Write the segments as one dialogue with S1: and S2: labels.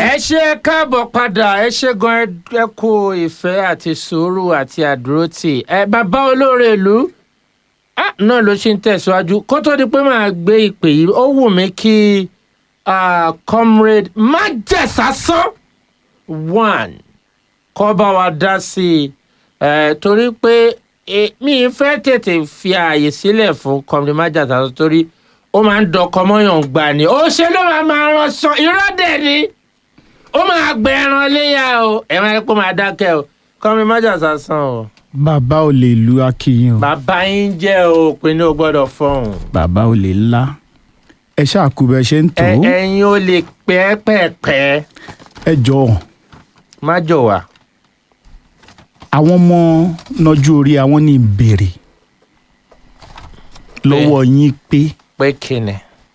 S1: ẹ ṣe káàbọ̀ padà ẹ ṣe gan ẹ kú ìfẹ́ àti sùúrù àti àdúrótì ẹ bàbá olóore ìlú ah, náà ló ṣe ń tẹ̀síwájú kó tó di pé màá gbé ìpè yìí ó wù mí kí ah, comrade májèsásán one kọ́ bá wa dá sí i eh, torí pé eh, mi ì fẹ́ tètè fi ààyè sílẹ̀ fún comrade májèsásán torí ó máa ń dọkọ mọ́yàn gbà ní ó ṣe ló máa máa rán sọ irọ́ dẹ̀ ni ó máa gbẹ ẹran léyà o ẹ máa rí pé ó máa dákẹ́ o kọ́mi májà sásán o.
S2: bàbá ò lè lu akíyàn o
S1: bàbá yín jẹ́ o pé ní o gbọ́dọ̀ fọ̀hún.
S2: bàbá ò lè ńlá ẹ ṣáàkú bẹ ṣe ń tó
S1: ẹ ẹ̀yin o lè pẹ́ẹ́pẹ́ẹ́pẹ́
S2: ẹ jọ
S1: má jọ wá.
S2: àwọn ọmọ nọjú orí àwọn ní ìbéèrè lọ́wọ́ yín pé
S1: pé kíni.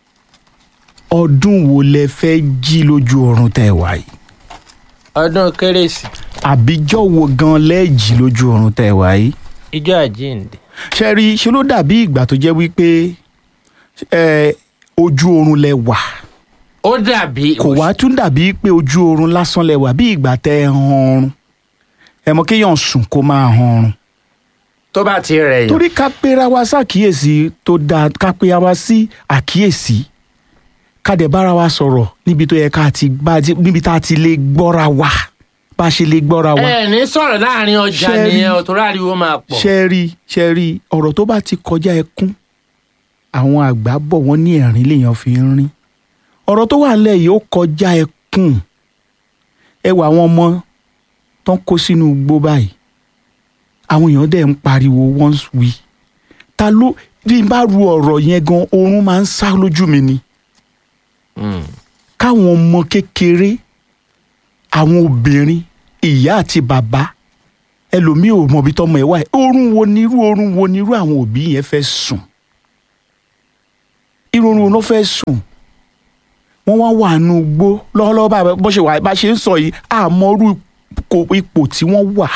S2: ọdún wo lẹ fẹ́ jí lójú oorun tẹ́ ẹ wá yìí
S1: ọdún kérésì
S2: àbíjọ́ wo gan lẹ́ẹ̀jì lójú oorun tẹ́ ẹ wá yìí
S1: ijó àjíǹde.
S2: ṣe rí i ṣe ló dàbí ìgbà tó jẹ́ wípé ẹ, ojú oorun lẹ wà
S1: ó dàbí.
S2: kò wá tún dàbí pé ojú oorun lásán lẹ wà bí ìgbà tẹ́ ẹ han ọrùn ẹ mọ̀ kéèyàn sùn kó máa han ọrùn
S1: tó bá ti rẹ̀ yàn.
S2: torí ká pera wa ṣàkíyèsí tó dáa ká pera wa sí àkíyèsí ká dẹ̀ bára wa sọ̀rọ̀ níbi tó yẹ ká ti bá ti- níbi tá a ti lè gbọ́ra wa bá a ṣe lè gbọ́ra wa.
S1: ẹ ní sọ̀rọ̀ láàrin ọjà
S2: Ṣé rí-
S1: nìyẹn o torí ariwo máa pọ̀.
S2: ṣe rí ṣe rí ọ̀rọ̀ tó bá ti kọjá ẹkún àwọn àgbà bọ̀ wọ́n ní ẹ̀rín lèèyàn fi ń rín ọ̀rọ̀ tó wà nílẹ̀ yìí ó kọjá ẹkún ẹ wà àwọn ọmọ tó ń kó sínú igbó báyìí àwọn èèyàn dẹ̀ ń pariwo once we ta ló bí n bá ru ọ̀rọ̀ yẹn gan oorun máa ń sá lójú mi ni
S1: Mm.
S2: káwọn ọmọ kékeré àwọn obìnrin ìyá àti bàbá ẹlòmíì ò mọbi tọmọ ẹ wà ẹ oorun wo ni irú oorun wo ni irú àwọn òbí yẹn fẹ́ sùn irú oorun wo ló fẹ́ sùn wọ́n wá wà nù gbó lọ́wọ́lọ́wọ́ bá bó ṣe wà bá ṣe ń sọ yìí àmọ́rú ipò- ipò tí wọ́n wà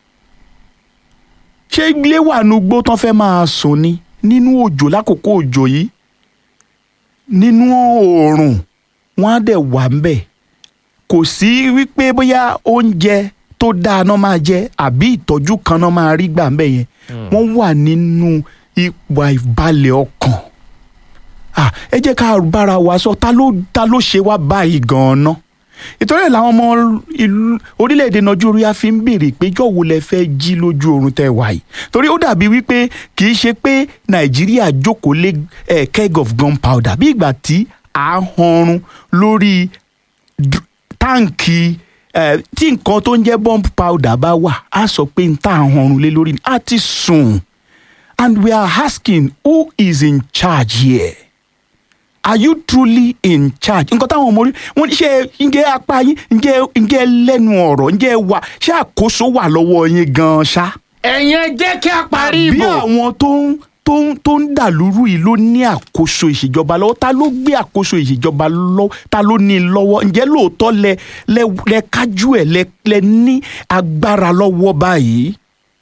S2: ṣé ilé wà nù gbó tán fẹ́ máa sùn ni nínú òjò lákòókò òjò yìí nínú oòrùn wọn á dẹ̀ wà ń bẹ̀ kò sí wípé bóyá oúnjẹ tó dáa náà máa jẹ àbí ìtọ́jú kan náà máa rí gbà ń bẹ̀ yẹn wọ́n wà nínú ipò àìbalẹ̀ ọkàn Ah, ẹ jẹ́ ká bára wa sọ ta ló ta ló ṣe wá báyìí gan-an ìtọ́jú ẹ̀ làwọn ọmọ ìlú orílẹ̀-èdè nàìjíríà fi ń béèrè pé jọ̀wọ́ lẹ fẹ́ jí lójú oorun tẹ́ wà yìí torí ó dàbí wípé kì í ṣe pé nàìjíríà jókòó lé eh, keg of gunpowder bí ìgbà tí à ń hanrun lórí dr- táǹkì eh, tí nǹkan tó ń jẹ́ bomb powder bá wà á sọ pé n tá à ń hanrun lé lórí ni á ti sùn and we are asking who is in charge here are you truly in charge nǹkan táwọn ọmọ orí wọn ní ṣe ǹjẹ́ apá yín ǹjẹ́ ǹjẹ́ lẹ́nu ọ̀rọ̀ ǹjẹ́ wà ṣé àkóso wà lọ́wọ́ yín gan-an ṣá.
S1: ẹ̀yin ẹ jẹ́ kí a parí
S2: bí
S1: ìbò.
S2: àwọn tó ń tó ń tó ń dàlúrú yìí ló ní àkóso ìṣèjọba lọ́wọ́ ta ló gbé àkóso ìṣèjọba lọ́wọ́ ta ló ní i lọ́wọ́ ǹjẹ́ lóòótọ́ lẹ lẹ lẹ kájú ẹ̀ lẹ lẹ ní agbára lọ́wọ́ báyìí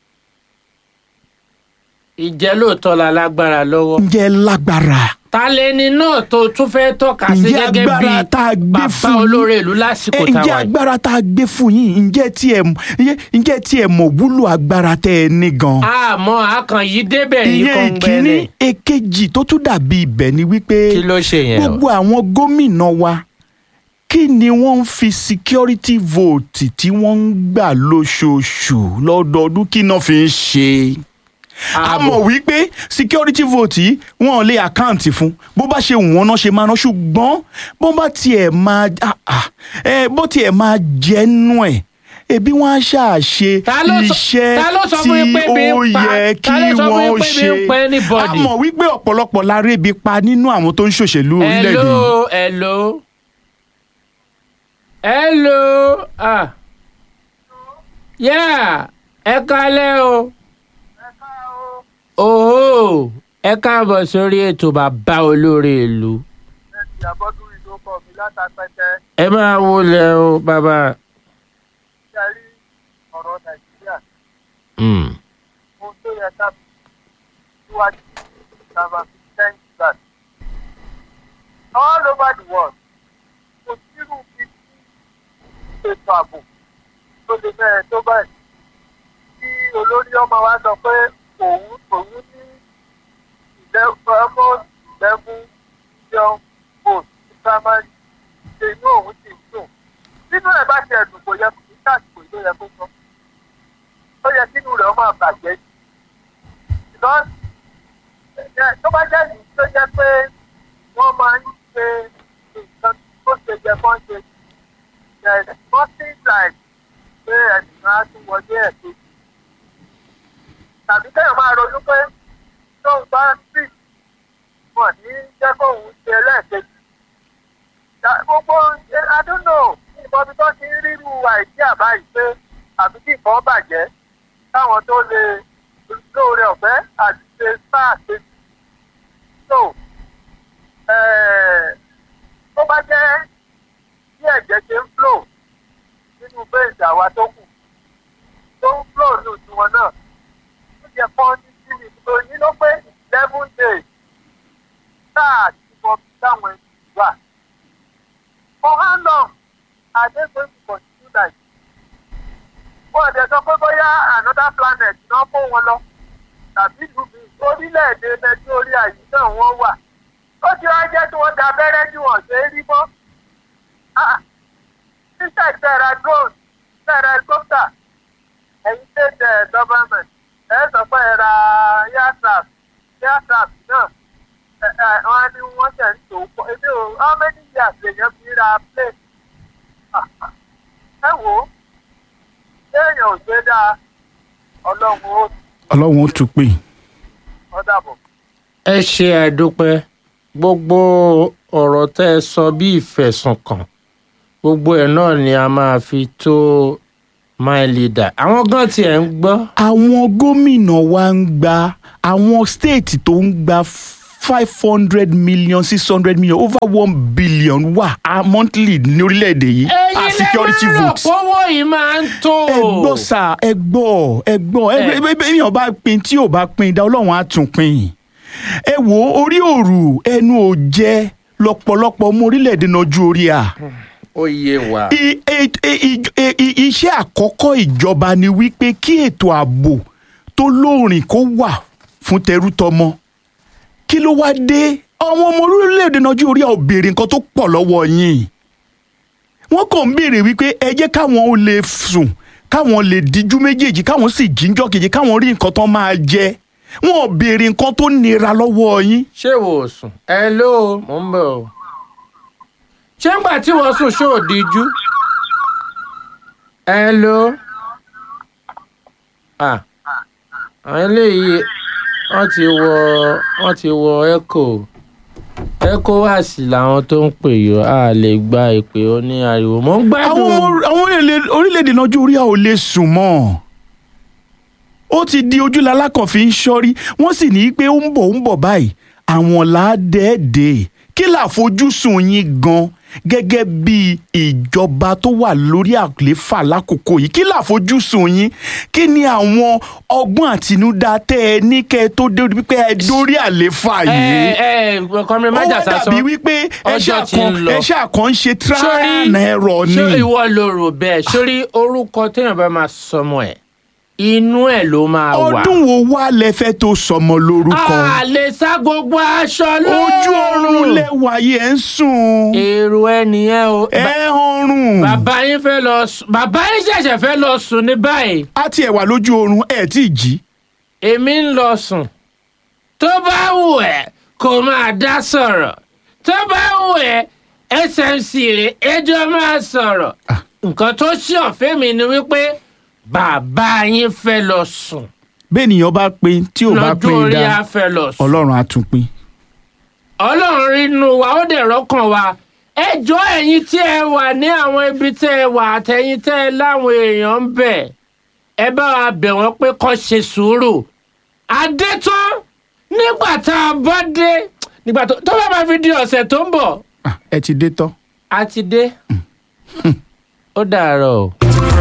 S1: ìjẹ́ lóòótọ́ la lágbára lọ́wọ́.
S2: ǹjẹ́ lágbára
S1: ta lẹni náà tó tún fẹ́ tọ́ka sí
S2: ǹjẹ́
S1: gẹ́gẹ́ bí
S2: agbára tá a gbé
S1: bàbá
S2: fún yín
S1: olóore ìlú lásìkò
S2: ẹ,
S1: tá a
S2: ǹjẹ́
S1: wà yìí.
S2: agbára tá a gbé fún yín ǹjẹ́ tí ẹ mọ̀- ǹjẹ́- ǹjẹ́ tí ẹ mọ̀ wúlò agbára tẹ́ ẹ ní gan.
S1: àmọ́ àkàn yìí débẹ̀ yìí
S2: ìyẹn
S1: kan
S2: ìkíní
S1: gbẹ́ni.
S2: èkejì tó tún dàbí ibẹ̀ ni wípé
S1: kí ló ṣe yẹn o.
S2: gbogbo àwọn gómìnà wa kí ni wọ́n ń fi security vote tí wọ́n ń gbà lóṣooṣù lọ́dọọdún kí náà fi ń ṣe a mọ̀ wípé security vote yìí wọn ò lè àkáǹtì fún bó bá ṣe wọ́n náà ṣe máa ná ṣùgbọ́n bó bá tiẹ̀ máa ah, ah, eh, bó tiẹ̀ máa jẹ́nu ẹ̀ ebi wọn á ṣàṣe
S1: Ta ló sọ-
S2: iṣẹ́
S1: ta ló sọ
S2: tí
S1: fún yín pé ebi ń
S2: ó
S1: pa-
S2: yẹ
S1: ta
S2: kí
S1: ló sọ fún
S2: wọ́n
S1: yín pé
S2: ṣe
S1: ebi ń pa anybody?
S2: a mọ̀ wípé ọ̀pọ̀lọpọ̀ la rí ebi pa nínú àwọn tó ń ṣòṣèlú orílẹ̀-èdè yìí.
S1: hello hello hello ah yeah ẹ kálẹ́ o oho ẹ káàbọ̀ sórí ètò bàbá olóore ìlú
S3: ẹtì abọ́dún ìlú kọ̀ mí látàpẹ́tẹ́
S1: ẹ máa wọlé o bàbá.
S3: ṣe rí ọ̀rọ̀ nàìjíríà
S1: Mm.
S3: ohun tó yẹ ká fi síwájú sábà fi thank God all over the world kò sírù bí tí ètò ààbò tó lè mẹ́rin tó báyìí tí olórí ọmọ wa sọ pé òun òun ní ìlẹ́fọ́ ìlẹ́fún million votes ní primary ṣe inú òun ti dùn nínú ẹ̀ bá ti ẹ̀dùn kò yẹ kó ní káàkiri ló yẹ kó sọ ó yẹ kínú rẹ̀ ọmọ àbàjẹ́ because ẹ, tó bá jẹ́ ìlú tó jẹ́ pé wọ́n máa ń ṣe nǹkan tó ṣe jẹ kán ṣe there is nothing like pé ẹnìkan á tún wọlé ẹ̀ kejì tàbí kéèyàn máa ronú pé tóun bá ń sì wọ́n ní jẹ́ kóun ṣe lẹ́ẹ̀kejì Ta- gbogbo ẹ, I don't know ìbọn bí tó ti ń rírú àìsí àbáyé pé àbí kí nǹkan bàjẹ́ táwọn tó lè lóore ọ̀fẹ́ àti ṣe sáà kejì so eh, tó bá jẹ́ bí ẹ̀jẹ̀ ṣe ń flow nínú bẹ́ẹ̀sì àwa tó kù tó ń flow nù tiwọn náà ó yẹ kán ní síbi tó ní ló pé eleven days sáà tí mo fi táwọn ẹni wà for how long are they going to continue like this? wọ́n ọ̀dẹ̀ sọ pé bóyá another planet náà kó wọn lọ tàbí ìlú mi orílẹ̀-èdè nàìjíríà yìí náà wọ́n wà ó ti wá jẹ́ tí wọ́n da abẹ́rẹ́ jù wọ́n ṣe é rí mọ́ sísè tẹ̀ra drone tẹ̀ra helicopter ẹ̀yin state eh, government ẹ̀ sọ pé ẹ ra aircraft aircraft náà ẹ̀ ẹ̀ wọ́n á ní wọ́n ṣẹ̀ ń tò ó pọ̀ ebi o how many years lèèyàn fi ra plane Ah, ah. ẹ wò ó téèyàn ò ṣe dáa ọlọ́run ó
S2: ọlọ́run ó tún pè
S3: ó dàbọ̀.
S1: ẹ ṣe àdúpẹ́ gbogbo ọ̀rọ̀ tẹ́ ẹ sọ bí ìfẹ̀sùnkàn gbogbo ẹ̀ náà ni a máa fi tó my leader àwọn gan tiẹ̀ ń gbọ́
S2: àwọn gómìnà wa ń gba àwọn state tó ń gba five hundred million six hundred million over one billion wà á monthly ní orílẹ̀-èdè yìí as security
S1: lẹ́mọ̀
S2: votes.
S1: pọ́wọ́ yìí máa ń tó
S2: ẹ gbọ́ sà ẹ gbọ́ ẹ gbọ́ ẹ
S1: Ẹ.
S2: ẹ èèyàn bá pin tí ò bá pin dá ọlọ́run á tún pin ẹ wo orí òrù ẹnu ò jẹ lọ́pọ̀lọpọ̀ ọmọ orílẹ̀-èdè náà ju orí à
S1: ó yé wa
S2: I- i- i- i- i- iṣẹ́ àkọ́kọ́ ìjọba ni wípé kí ètò ààbò tó lóòrìn kó wà fún tẹrútọmọ kí ló wá dé àwọn ọmọ orílẹ̀-èdè nàìjíríà ò béèrè nǹkan tó pọ̀ lọ́wọ́ yín wọ́n kàn ń béèrè wípé ẹ jẹ́ káwọn ó lè sùn káwọn lè díjú méjèèjì káwọn sì jíjọ́ kejì káwọn rí nǹkan tó máa jẹ wọn ò béèrè nǹkan tó nira lọ́wọ́ yín
S1: ṣé wò ó sùn ẹ ló mò ń bọ̀ o ṣé ńgbà tí wọ́n sùn ṣó ò díjú ẹ ló à àwọn eléyìí wọ́n ti wọ wọ́n ti wọ echo ecowas làwọn tó ń pè yọ a lè gba ìpè oní ariwo mò ń
S2: àwọn
S1: gbádùn
S2: ọmọ- àwọn orílẹ̀- orílẹ̀-èdè nàìjíríà ò lè sùn mọ́ ó ti di ojúlala kan fi ń ṣọ́rí wọ́n sì ní pé ó ń bọ̀ ó ń bọ̀ báyìí àwọn làádẹ́ẹ̀dẹ́ kí làfojúsùn yín gan gẹ́gẹ́ bí ìjọba tó wà lórí àléfà lákòókò yìí kí làfojúsùn yín kí ni àwọn ọgbọ́n àtinúdá tẹ́ ẹ ní kẹ́ ẹ tó dé wípé ẹ dórí àléfà
S1: ẹ
S2: yìí
S1: ẹ kọrin
S2: ó
S1: májà
S2: wá
S1: sásán
S2: dàbí wípé ẹ
S1: ọjọ́ ti ń
S2: ṣàkàn
S1: lọ.
S2: ẹ ṣàkàn ń ṣe
S1: sórí
S2: trial and error ni.
S1: ṣé ìwọ ló rò bẹ́ẹ̀ sórí orúkọ téèyàn bá máa sọmọ ẹ̀ inú ẹ̀ ló máa wà.
S2: ọdún wo wá lẹ fẹ́ tó sọmọ lórúkọ
S1: a lè sá gbogbo aṣọ
S2: ojú oorun
S1: lóòrùn.
S2: lẹwà yìí ẹ ń sùn
S1: èrò ẹ nìyẹn o.
S2: ẹ ń ọrùn
S1: bàbá yín fẹ́ lọ sùn bàbá yín ṣẹ̀ṣẹ̀ fẹ́ lọ sùn ní báyìí
S2: á tiẹ̀ wà lójú oorun ẹ tí ì jí
S1: èmi ń lọ sùn tó bá wù ẹ́ kó máa dá sọ̀rọ̀ tó bá wù ẹ́ smc rè ẹjọ́ máa sọ̀rọ̀ nǹkan tó ṣí ọ̀fẹ́ mi ni wípé bàbá yín fẹ́ lọ sùn
S2: bẹ́ẹ̀ nìyẹn bá pin tí ò bá
S1: lọ́jọ́
S2: pin
S1: orí á
S2: dá
S1: fẹ́ lọ sùn.
S2: ọlọ́run á tún pin.
S1: ọlọ́run rínú wa ó dẹ̀ rọ́kàn wa ẹ jọ ẹ̀yin tí ẹ wà ní àwọn ibi tẹ́ ẹ wà àtẹ̀yin tẹ́ ẹ láwọn èèyàn ń bẹ̀ ẹ bá wa bẹ̀ wọ́n pé kó ṣe sùúrù adé tán nígbà tá a bá dé nígbà tó tó bá máa fi di ọ̀sẹ̀ tó ń bọ̀
S2: Ah, ẹ ti dé tán.
S1: a ti dé ó dàárọ̀ o.